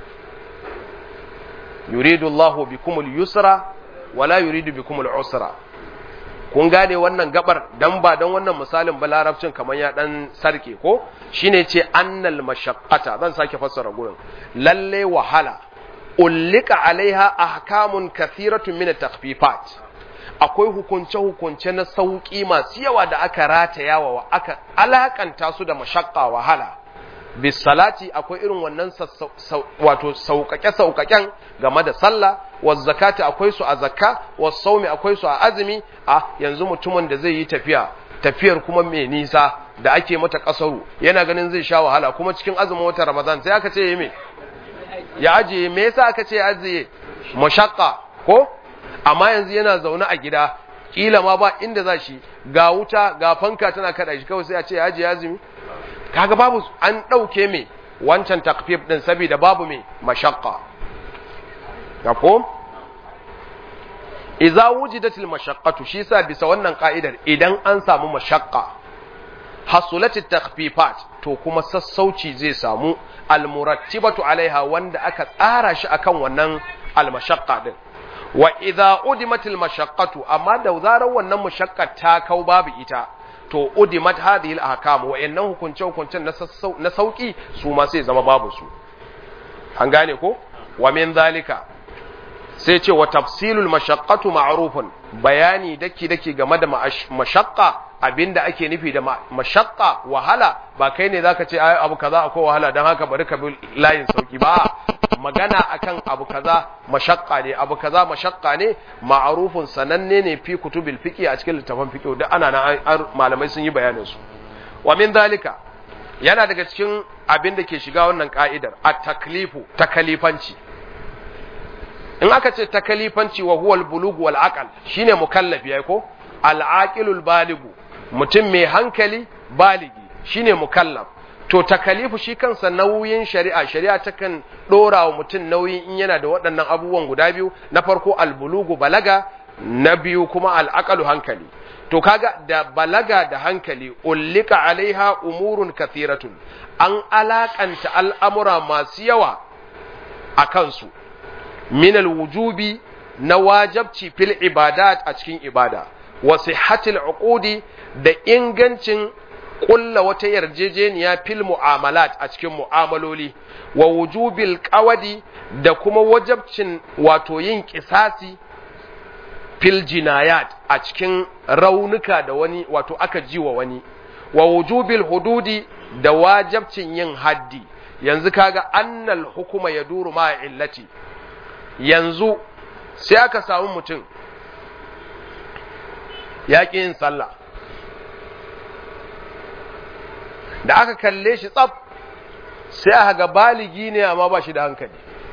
yuridu Allahu bikumul yusra wala yuridu bikumul usra kun gane wannan gabar dan ba dan wannan misalin ba larabcin kamar ya dan sarke ko shine ce annal mashaqqata zan sake fassara gurin lalle wahala ullika alaiha ahkamun kathiratun min at-takhfifat akwai hukunce hukunce na sauki masu yawa da aka rataya wa aka alakanta su da mashaqqa wahala bisalati akwai irin wannan wato sauƙaƙe sauƙaƙen game da sallah wa zakati akwai su a zakka wa saumi akwai su a azumi a yanzu mutumin da zai yi tafiya tafiyar kuma mai nisa da ake mata kasaru yana ganin zai sha wahala kuma cikin azumin watan ramadan sai aka ce yi me ya ajiye me yasa aka ce ajiye mashaqqa ko amma yanzu yana zaune a gida kila ma ba inda za shi ga wuta ga fanka tana kada shi kawai sai a ce ya ajiye azumi kaga babu an ɗauke me wancan takfif ɗin saboda babu me mashaqqa ko idza wujidatil mashaqqatu shi sa bisa wannan ka'idar idan an samu mashaqqa hasulatit takhfifat to kuma sassauci zai samu almurattibatu alaiha wanda aka tsara shi akan wannan almashaqqa din wa idza udimatil mashaqqatu amma da zarar wannan mashaqqa ta kau babu ita to udimat hadhihi al-ahkam wa innan hukunce hukuncen na sauki su ma sai zama babu su an gane ko wa min zalika sai ce wa tafsilul mashaqqatu ma'rufun bayani daki daki game da mashaqqa abinda ake nufi da mashaqqa wahala ba kai ne zaka ce ai abu kaza akwai wahala dan haka bari ka bi layin sauki ba magana akan abu kaza mashaqqa ne abu kaza mashaqqa ne ma'rufun sananne ne fi kutubil fiqi a cikin littafin fiqi da ana na malamai sun yi bayanin su wa min zalika yana daga cikin abin da ke shiga wannan ka'idar at-taklifu takalifanci in aka ce takalifanci wa huwal bulugu wal aqal shine mukallafi yayi ko al aqilul baligu mutum mai hankali baligi shine mukallaf to takalifu shi kansa nauyin shari'a shari'a takan dora wa mutum nauyin in yana da waɗannan abubuwan guda biyu na farko al bulugu balaga na biyu kuma al aqalu hankali to kaga da balaga da hankali ullika alaiha umurun kathiratun an alakanta al'amura masu yawa a kansu minal wujubi na wajabci fil ibadat a cikin ibada wa sihhatil uqudi da ingancin kulla wata yarjejeniya fil mu'amalat a cikin mu'amaloli wa wujubil qawadi da kuma wajabcin wato yin kisasi fil jinayat a cikin raunuka da wani wato aka ji wa wani wa wujubil hududi da wajabcin yin haddi yanzu kaga annal hukuma ya duru ma illati yanzu sai aka samu mutum ya ƙi yin sallah da aka kalle shi tsaf sai aka ga baligi ne amma ba shi da hankali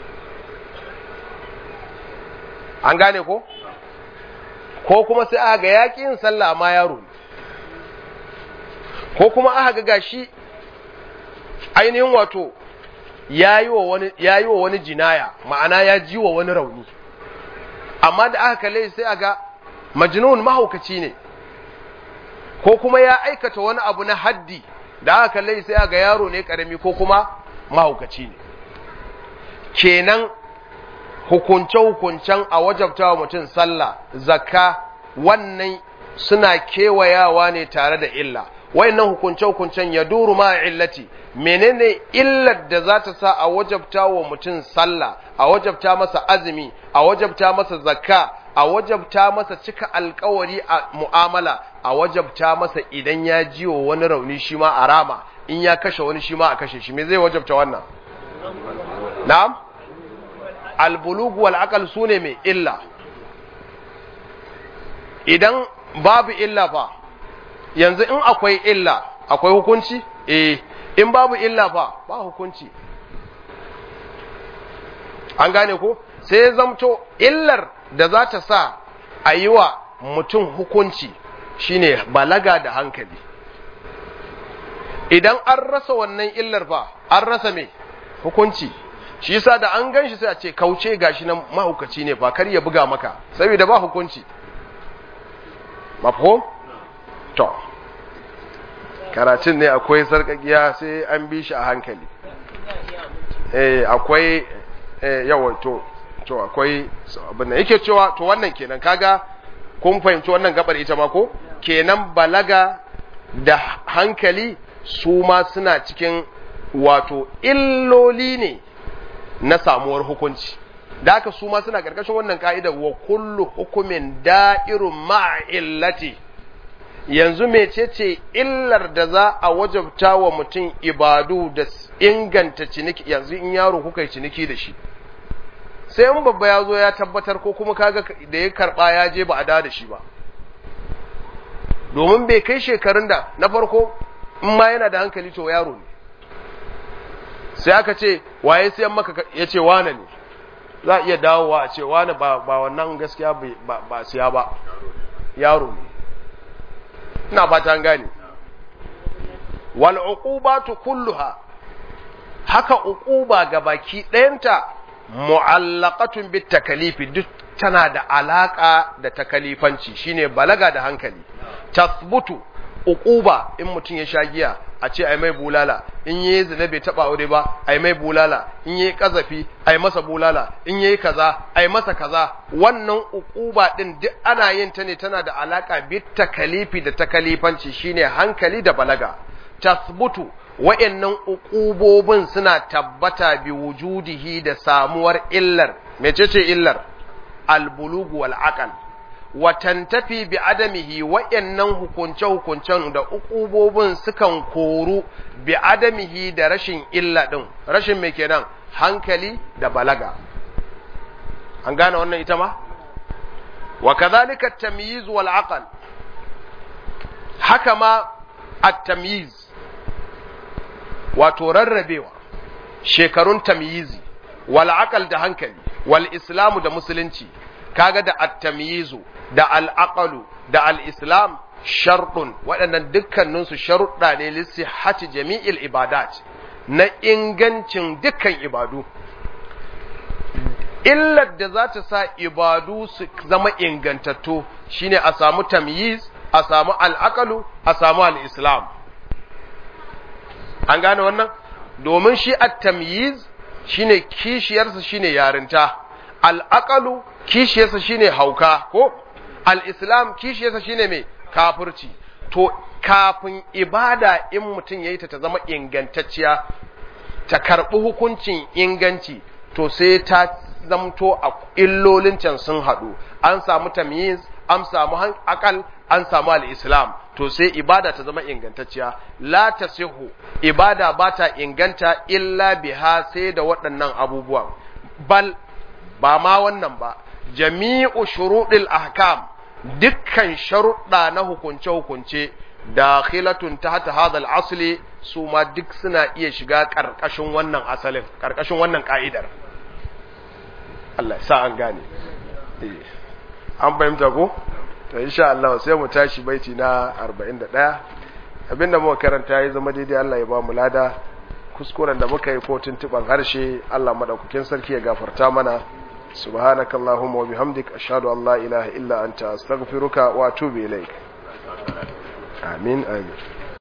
an gane ko ko kuma sai aka ga yaƙi yin sallah amma yaro ne ko kuma aka ga gashi ainihin wato ya yi wa wani jinaya ma'ana ya ji wa wani rauni amma da aka kalle sai aka majnun mahaukaci ne ko kuma ya aikata wani abu na haddi da aka kalle sai aka yaro ne karami ko kuma mahaukaci ne kenan hukunce-hukuncen a wajabta wa mutum sallah zakka wannan suna kewayawa ne tare da illa wayannan hukunce-hukuncen ya duru ma illati menene illar da za ta sa a wajabta wa mutum sallah a wajabta masa azumi a wajabta masa zakka a wajabta masa cika alkawari a mu'amala a wajabta masa idan ya ji wa wani rauni shi ma a rama in ya kashe wani shi ma a kashe shi me zai wajabta wannan na'am albulugu wal aqal sune mai illa idan babu illa fa yanzu in akwai illa akwai hukunci eh in babu illa fa ba hukunci an gane ko sai ya zamto illar da za ta sa a yi wa mutum hukunci shine balaga da hankali idan an rasa wannan illar fa an rasa me hukunci shi yasa da an gan shi sai a ce kauce gashi nan mahaukaci ne fa kar ya buga maka saboda ba hukunci mafhum to karatun ne akwai sarkakiya sai an bi shi a hankali eh akwai eh yawa to to akwai abin da yake cewa to wannan kenan kaga kun fahimci wannan gabar ita ma ko kenan balaga da hankali su ma suna cikin wato illoli ne na samuwar hukunci da haka su ma suna karkashin wannan ka'ida wa kullu hukumin da'irun ma'illati yanzu mecece illar da za a wajabta wa mutum ibadu da inganta ciniki yanzu in yaro kuka yi ciniki da shi sai in babba ya zo ya tabbatar ko kuma kaga da ya karba ya je ba a da da shi ba domin bai kai shekarun da na farko in ma yana da hankali to yaro ne sai aka ce waye sayan maka ya ce wane ne za a iya dawowa a ce wane ba wannan gaskiya ba siya ba yaro ne ina fata an gane wal uqubatu kulluha haka uquba ga baki ɗayanta mu'allaqatun bit takalifi duk tana da alaka da takalifanci shine balaga da hankali tasbutu uquba in mutum ya sha giya a ce ai mai bulala in yayi zina bai taba aure ba ai mai bulala in yayi kazafi ai masa bulala in yayi kaza ai masa kaza wannan uquba din duk ana yin ta ne tana da alaka bit takalifi da takalifanci shine hankali da balaga tasbutu wa'annan uqubobin suna tabbata bi wujudihi da samuwar illar mecece illar albulugu wal aqal wa tantafi bi adamihi wa'annan hukunce hukuncen da uqubobin sukan koru bi adamihi da rashin illa din rashin me kenan hankali da balaga an gane wannan ita ma wa kadhalika at-tamyiz wal aqal haka ma at-tamyiz wato rarrabewa shekarun tamyizi wal aqal da hankali wal islamu da musulunci kaga da at-tamyizu da al-aqalu da al-islam sharɗun waɗannan dukkaninsu sharuɗa ne lissihati jami'il ibadat na ingancin dukkan ibadu illar da za ta sa ibadu su zama ingantattu shine a samu tamyiz a samu al'aqalu a samu al'islam an gane wannan domin shi at-tamyiz shine kishiyarsa shine yarinta al'aqalu kishiyarsa shine hauka ko al-islam kishiyarsa shine mai kafirci to kafin ibada in mutum yayi ta ta zama ingantacciya ta karbi hukuncin inganci to sai ta zamto a illolin can sun haɗu an samu tamyiz an samu akal an samu al-islam to sai ibada ta zama ingantacciya la tasihu ibada ba ta inganta illa biha sai da waɗannan abubuwan bal ba ma wannan ba jami'u shuruɗil ahkam dukkan sharuɗa na hukunce-hukunce dakhilatun tahta hadha al-asli su ma duk suna iya shiga ƙarƙashin wannan asalin ƙarƙashin wannan ka'idar Allah sa an gane an fahimta ko to insha Allah sai mu tashi baiti na 41 abinda muka karanta ya zama daidai Allah ya ba mu lada kuskuren da muka yi ko tuntuban harshe Allah madaukakin sarki ya gafarta mana subhanakallahumma wa bihamdik ashhadu an la ilaha illa anta astaghfiruka wa atubu ilaik amin amin